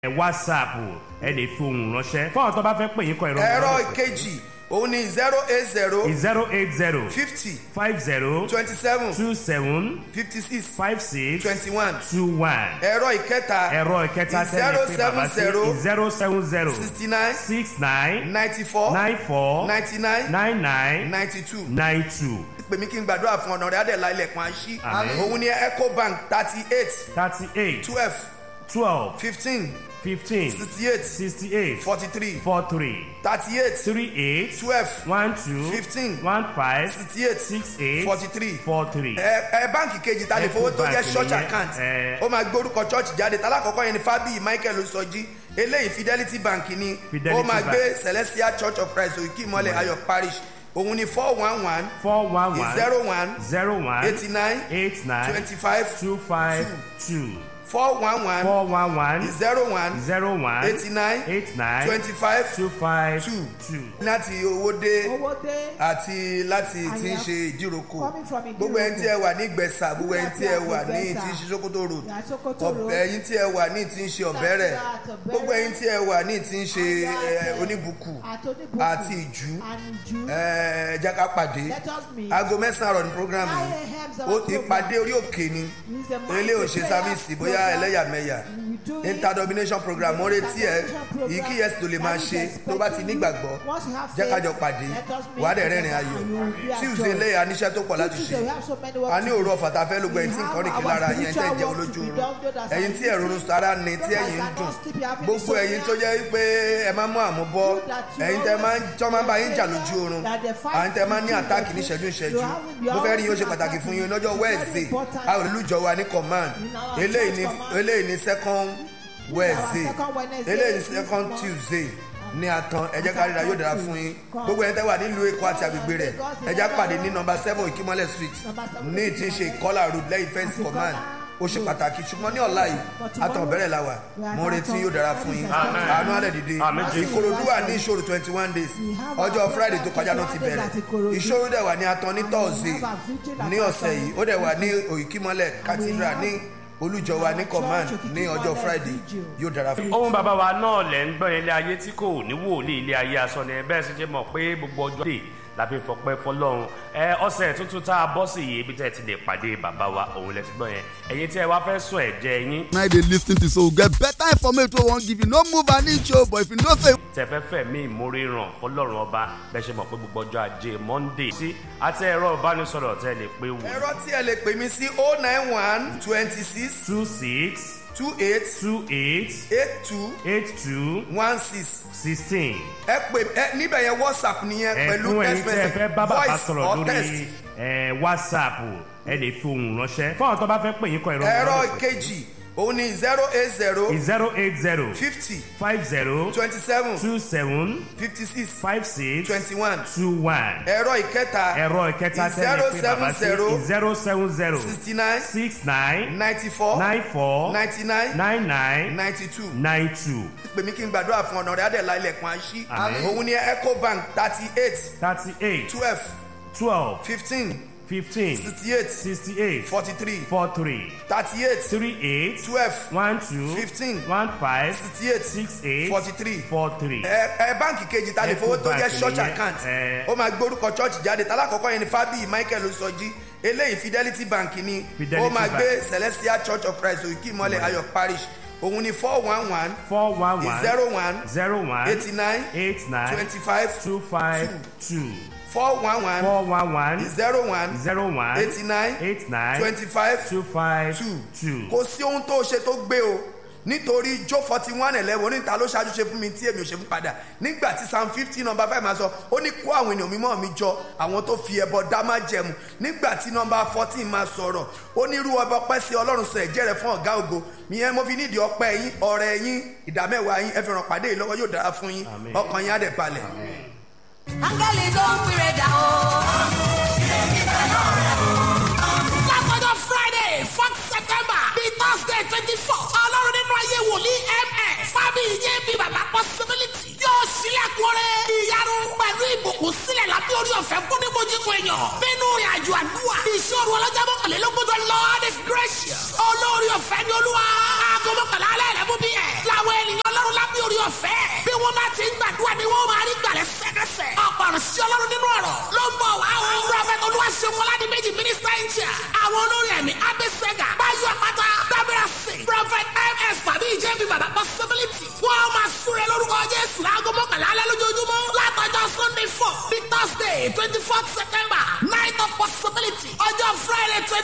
ẹ whatsapp ẹ lè fi ohùn ránṣẹ́ fún àwọn tó bá fẹ́ pè yín kọ ìrọ̀rùn ẹ̀rọ ìkejì òun ni zero eight zero zero eight zero fifty five zero twenty seven two seven fifty six five six twenty one two one ẹ̀rọ ìkẹta ẹ̀rọ ìkẹta tẹ́lẹ̀ pé bàbá sí zero seven zero sixty nine six nine ninety four nine four ninety nine nine nine ninety two nine two pè mí kí n gbàdúrà fún ọ̀nà rẹ̀ adẹ̀lá ilẹ̀kùn àṣì Àmín. òun ni ecobank thirty eight thirty eight twelve twelve fifteen fifteen sixty eight sixty eight forty three four three thirty eight three eight twelve one two Fifteen. one five sixty eight six eight forty three four three. ẹ ẹ báǹkì kejì ta lè fowó tó jẹ Ecobank church nìyẹn, account ẹ. ó máa gbé orúkọ church jáde talákọ̀ọ́kọ́ yẹn ni fabi michael osọjí eléyìí fidelity bank ni Fidelity ó máa Bank. gbé celestial church of christ òkè ìmọ̀lẹ̀ ayọ̀ parish òun ni four one one four one one zero one zero one eighty nine eight nine twenty five two five two four one one four one one zero one zero one eighty nine eight nine twenty five two five two two. láti owó dé owó dé àti láti tí ń am ṣe ìdíròkò coming from Ìdíròkò. gbogbo ẹni tí ẹ wà ní ìgbẹ̀sà gbogbo ẹni tí ẹ wà ní Ìgbẹ̀sà. tí ń ṣe sokoto road Yeah, Sokoto ọ̀bẹ Road. ẹyin tí ẹ wà ní tí ń ṣe ọ̀bẹ̀rẹ̀ That's right, Ọ̀bẹ̀rẹ̀. gbogbo ẹyin tí ẹ wà ní tí ń ṣe Àti ẹ, àti- oníbùkù àti oníbùkù àti ìjú and ìjú. ẹ, ẹ jẹ́ ká pàdé Let us meet. aago mẹ́sàn-án àrọ̀ ní programme 9 yìí a.m. is our ó program. ìpàdé orí òkè ni It's a mighty ilé òṣè prayer sáfíìsì bóyá program. ẹlẹ́yàmẹ̀yà We do it. interdomination program mo retí ẹ Interdomination program. yìí kí yẹn tó lè máa That is ṣe tó bá ti expecting nígbàgbọ́ you. Once you have jẹ́ ká faith, jọ pàdé let us meet wàá dẹ̀ rẹ́rìn together ayọ̀ and you will be at tuesday joy. lẹ́yìn aníṣẹ́ tó pọ̀ láti ṣe Tuesday we have so many work a ní to do. òru ọ̀fà tá a fẹ́ lógo ẹ̀yin tí We nǹkan rìn kí have lára our yẹn tẹ́ spiritual jẹ́ work to olójú be oorun done, those that ẹ̀yin are tí ẹ̀rọ orun sára ní tí Those that ẹ̀yin ń cannot dùn sleep, you have gbogbo insomnia. ẹ̀yin tó jẹ́ pé ẹ máa mú àmúbọ́ You that you ẹ̀yin tẹ́ máa ń always tọ́ máa ń bá yín jà feel lójú oorun that the fight àwọn tẹ́ máa ń ní between àtáàkì the ní two, ìṣẹ́jú ìṣẹ́jú you have- you mo fẹ́ rí yín ó ṣe always pàtàkì fún yín lọ́jọ́ It's very wednesday important. a ò lùjọ wa ní command In our eléyìí church ní command. eléyìí ní second wednesday second Wednesday eléyìí ní this second month. tuesday ní àtàn ẹ jẹ́ ká ríra yóò dára fún yín gbogbo ẹni tẹ́ wà nílùú èkó àti àgbègbè rẹ̀ ẹ jẹ́ pàdé ní nọmba seven ìkímọ́lẹ̀ street ní tí ń ṣe ìkọlà road lẹ́yìn fence command ó ṣe pàtàkì ṣùgbọ́n ní ọ̀la yìí àtàn bẹ̀rẹ̀ la wà mo retí yóò dára fún yín Amen. àánú alẹ́ dìde Amen. ìkòròdú wà ní ìṣòro twenty one days ọjọ́ friday tó kọjá náà ti bẹ̀rẹ̀ ìṣòro dẹ̀ wà ní àtàn ní thursday ní ọ̀sẹ̀ yìí ó dẹ̀ wà ní òyìnkímọ́lẹ̀ cathedral ní olùjọ wa ní command ní ọjọ́ friday yóò dára fún yín. ohun bàbá wa náà lẹ̀ ń gbọ́ ilé ayé tí kò ní wòlíì ilé ayé asán ni bẹ́ẹ̀ sì ṣe mọ̀ pé gbogbo ọjọ́ dé la fi fọpẹ́ fọlọ́run ẹ ọ̀sẹ̀ tuntun tá a bọ́ sí yìí ibi tẹ́ ẹ ti lè pàdé bàbá wa òun lẹ ti gbọ́ yẹn ẹ̀yin tí ẹ wá fẹ́ sọ ẹ̀jẹ̀ yín na dey lis ten to so we get better information wey we wan give you no move an inch o but if you know say tẹ̀fẹ́fẹ́ mi ìmúrí ràn fọlọ́run ọba bẹ́ẹ̀ ṣe mọ̀ pé gbogbo ọjọ́ ajé monday sí àti ẹ̀rọ ìbánisọ̀rọ̀ tẹ́ ẹ lè pé wò ẹ̀rọ tí ẹ lè pè mí sí oh nine one twenty six two six two eight two eight eight two eight two one six sixteen ẹ pè ẹ níbẹ̀ yẹn whatsapp nìyẹn pẹ̀lú ẹ̀fún ẹ̀yin text tí ẹ message fẹ́ bá bàbá voice sọ̀rọ̀ or text. lórí ẹ̀, whatsapp ẹ lè fi ohùn ránṣẹ́ fún àwọn tó bá fẹ́ pè yín kọ ìrọ̀rùn ẹ̀rọ kejì òun ni zero eight zero zero eight zero fifty five zero twenty seven two seven fifty six five six twenty one two one ẹ̀rọ ìkẹta ẹ̀rọ ìkẹta tẹ́lẹ̀ pé bàbá sí zero seven zero sixty nine six nine ninety four nine four ninety nine nine nine ninety two nine two pè mí kí n gbàdúrà fún ọ̀nà rẹ̀ adẹ̀lá ilẹ̀kùn àṣì Àmín. òun ni ecobank thirty eight thirty eight twelve twelve fifteen fifteen sixty eight sixty eight forty three four three thirty eight three eight twelve one two Fifteen. one five sixty eight six eight forty three four three. ẹ ẹ báǹkì kejì ta lè fowó tó jẹ Ecobank church nìyẹn, account ẹ. ó máa gbórúkọ church jáde talákọ̀ọ́kọ́ yẹn ni fabi michael osọjí eléyìí fidelity bank ni Fidelity ó máa Bank. gbé celestial church of christ òkè ìmọ̀lẹ̀ ayọ̀ parish òun ni four one one four one one zero one zero one eighty nine eight nine twenty five two five two four one one four one one zero one zero one eighty nine eight nine twenty five two five two two. kò sí ohun tó ṣe tó gbé o nítorí jó forty one eleven oníta ló ṣáájú ṣe fún mi tí èmi ò ṣe fún padà nígbà tí psalm fifteen number five máa sọ ó ní kó àwọn ènìyàn mímọ́ mi jọ àwọn tó fi ẹbọ dá má jẹmu nígbà tí number fourteen máa sọ̀rọ̀ ó ní irú ọba ọpẹ́ sí ọlọ́run sọ ẹ̀jẹ̀ rẹ̀ fún ọ̀gá ògo ìyẹn mo fi nídìí ọpẹ́ yín ọ̀rẹ́ yín ìdámẹ́wàá yín ẹ fi ràn pàdé yìí lọ́wọ́ yóò dára fún yín Àmín. ọkàn yín á dẹ̀ balẹ̀. áńgẹ́lì tó ń pèrè dà o. látọjọ́ friday fourth september bíi thursday twenty four ọlọ́run nínú ayé wòlíì ms fábí yé bí bàbá possibility yóò ṣílẹ̀kùn rẹ̀ ìyanu pẹ̀lú ìbùkún sílẹ̀ lábẹ́ orí ọ̀fẹ́ fún níbojúkọ èèyàn nínú ìrìn àjò àdúrà ìṣòro ọlọ́jà mọ́kànlélógójọ lord is gracious olórí ọ̀fẹ́ ni olúwa aago mọ́kànlá alẹ́ rẹ̀ mú bí ẹ̀ làwọn ènìyàn wọ́n bá ti ń gbàdúrà ni wọ́n máa rí gbàlẹ́ sẹ́kẹsẹ̀. ọ̀pọ̀ ọ̀rọ̀ sí ọlọ́run nínú ọ̀rọ̀ ló ń bọ̀ wá o. prọfẹ̀tì olúwaṣẹ́gun ọládìmẹ́jì mínísítà ìjà. àwọn olórin ẹ̀mí abẹ́sẹ̀gà báyọ̀ àpáta dábìrà sí. prọfẹ̀t ms tàbí ìjẹ́bi bàbá possibility. wọ́n máa súre lórúkọ jésù láago mọ́kànlá alẹ́ lójoojúmọ́. látọjọ́ sunday four ní thursday twenty fourth september night of possibility. ọjọ́ friday twenty